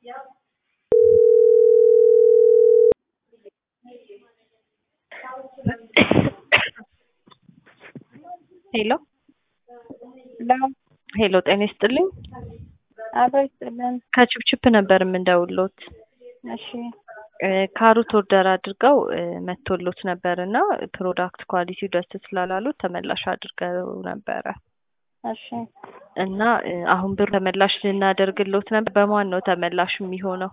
ሄሎ ሄሎ ሄሎ፣ ጤና ይስጥልኝ። አቶ ይስጥልን። ከችፕችፕ ነበር የምንደውሎት። እሺ እ ካሮት ኦርደር አድርገው እ መጥቶሎት ነበር እና ፕሮዳክት ኳሊቲው ደስ ስላላሉት ተመላሽ አድርገው ነበረ እሺ እና እ አሁን ብር ተመላሽ ልናደርግሎት ነበር። በማን ነው ተመላሽ የሚሆነው?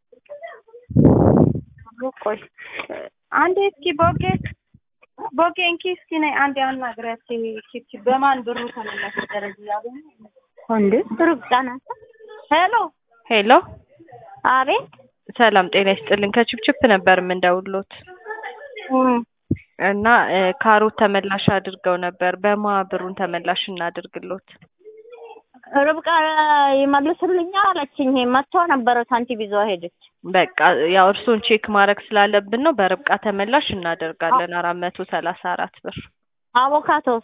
ቆይ አንዴ እስኪ ቦጌ ቦጌ እንኪ እስኪ ነይ አንዴ አናግሪያት። ቺፕ በማን ብሩ ተመላሽ ደረጃ ያሉ እንዴ ሩቅ ናት። ሄሎ ሄሎ፣ አቤት ሰላም ጤና ይስጥልኝ። ከችፕችፕ ነበር የምንደውሎት እም እና እ ካሮት ተመላሽ አድርገው ነበር። በማ ብሩን ተመላሽ እናድርግሎት? ርብቃ ይመልስልኛል አለችኝ። መጥቶ ነበረ ሳንቲም ይዞ ሄደች። በቃ ያው እርሶን ቼክ ማድረግ ስላለብን ነው። በርብቃ ተመላሽ እናደርጋለን አራት መቶ ሰላሳ አራት ብር። አቮካቶስ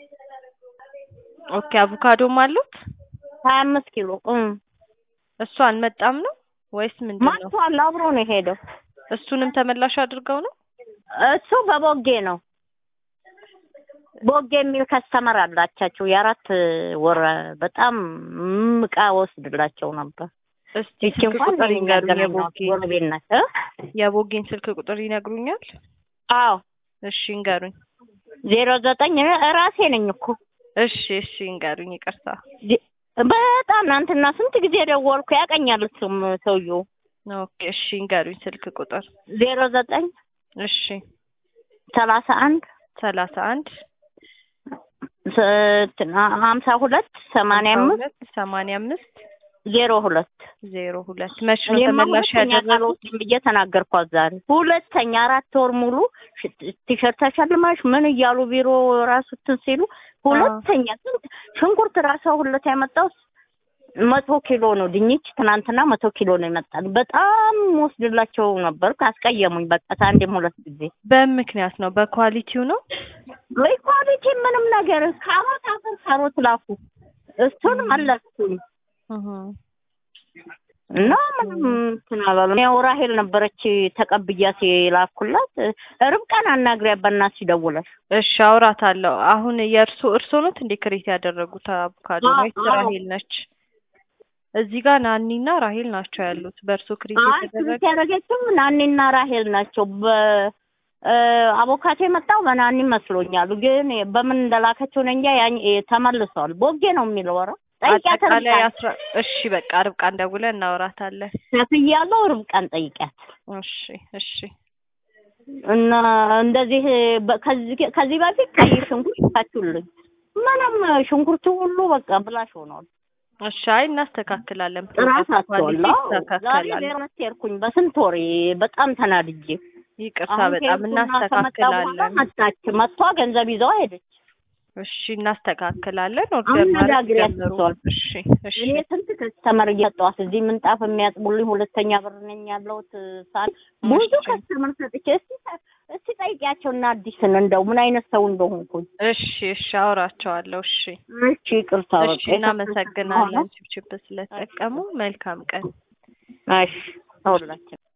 ኦኬ አቮካዶም አሉት? ሀያ አምስት ኪሎ እም እሱ አልመጣም ነው ወይስ ምንድን ነው? መጥቷል። አብሮ ነው የሄደው። እሱንም ተመላሽ አድርገው ነው? እሱ በቦጌ ነው። ቦጌ የሚል ከስተመር አላቻቸው የአራት ወር በጣም እም ዕቃ ወስድላቸው ነበር። እስቲ ይቺ ስልክ እንኳን ቁጥር ይንገሩኝ። የሚያገናኟት የቦጌ ጎረቤት ናት እ የቦጌን ስልክ ቁጥር ይነግሩኛል? አዎ እሺ ይንገሩኝ። ዜሮ ዘጠኝ ራሴ ነኝ እኮ እሺ እሺ ይንገሩኝ። ይቅርታ። ዜ- በጣም ትናንትና ስንት ጊዜ ደወልኩ። ያቀኛል እሱም ሰውዬው ኦኬ እሺ ይንገሩኝ ስልክ ቁጥር። ዜሮ ዘጠኝ እሺ ሰላሳ አንድ ሰላሳ አንድ ሀምሳ ሁለት ሰማንያ አምስት ሁለት ሰማንያ አምስት ዜሮ ሁለት ዜሮ ሁለት መች ነው እኔማ ተመላሽ ሁለተኛ ያደረጉት? ቃልዎትን ብዬ ተናገርኳት ዛሬ። ሁለተኛ አራት ወር ሙሉ ሽ- ቲሸርት ተሸልማሽ ምን እያሉ ቢሮ ራሱ እንትን ሲሉ ሁለተኛ ስንት ሽንኩርት ራሱ ሁለት ያመጣው መቶ ኪሎ ነው። ድንች ትናንትና መቶ ኪሎ ነው ይመጣል። በጣም ወስድላቸው ነበር። አስቀየሙኝ። በቃ አንዴም ሁለት ጊዜ በምን ምክንያት ነው? በኳሊቲው ነው? ወይ ኳሊቲ ምንም ነገር ካሮት አፈር ካሮት ላኩ እሱን መለስኩኝ እህ እና ምንም እንትን አላለም። ያው ራሄል ነበረች ተቀብያት የላኩላት። ርብቃን አናግሪያት በእናትሽ ደውለሽ። እሺ አውራታለሁ። አሁን የእርሶ እርሶ ኖት እንዴ ክሬት ያደረጉት አቮካዶ አዎ፣ ወይስ አዎ። ራሄል ነች? እዚህ ጋር ናኒና ራሄል ናቸው ያሉት። በእርሶ ክሬት አይ የተደረገ ክሪት ያደረገችው ናኒና ራሄል ናቸው። በአቮካቶ የመጣው በናኒ መስሎኛል፣ ግን በምን እንደላከችው ነው እንጃ። ያኝ ተመልሷል። ቦጌ ነው የሚለው ኧረ ጠይቂያት አጠቃላይ ርብቃን። አስራ እሺ በቃ ርብቃን ደውለን እናወራታለን። ከፍያለሁ ርብቃን ጠይቂያት። እሺ እሺ እና እንደዚህ በ- ከዚህ ከዚህ በፊት ቀይ ሽንኩርት ታችሁልኝ ምንም ሽንኩርቱ ሁሉ በቃ ብላሽ ሆኗል። እሺ አይ እናስተካክላለን። ጥራት ፕሮዳክት ኳሊቲ አጥቷል። ዛሬ ይስተካከላል። ሌሎች ሄድኩኝ በስንት ወሬ በጣም ተናድጄ ይቅርታ አሁን በጣም ሄድኩና ከመጣ በኋላ እናስተካክላለን። መጣች መጥቷ ገንዘብ ይዘው ሄደች። እሺ እናስተካክላለን። ኦርደር አሁን ማለት ነጋግሪያት ጀምሩ። ትቷል። እሺ እሺ እኔ ስንት ከስተመር እያጠዋት እዚህ ምንጣፍ የሚያጥቡልኝ ሁለተኛ ብር ነኝ ያለሁት ሳል ብዙ እሺ። ከስተመር ሰጥቼ እስቲ እስቲ ጠይቂያቸውና አዲስን እንደው ምን አይነት ሰው እንደሆንኩኝ። እሺ እሺ አውራቸዋለሁ። እሺ እሺ ይቅርታ እሺ በቃ እናመሰግናለን ችፕችፕ ስለተጠቀሙ። መልካም ቀን። እሺ ሁላችን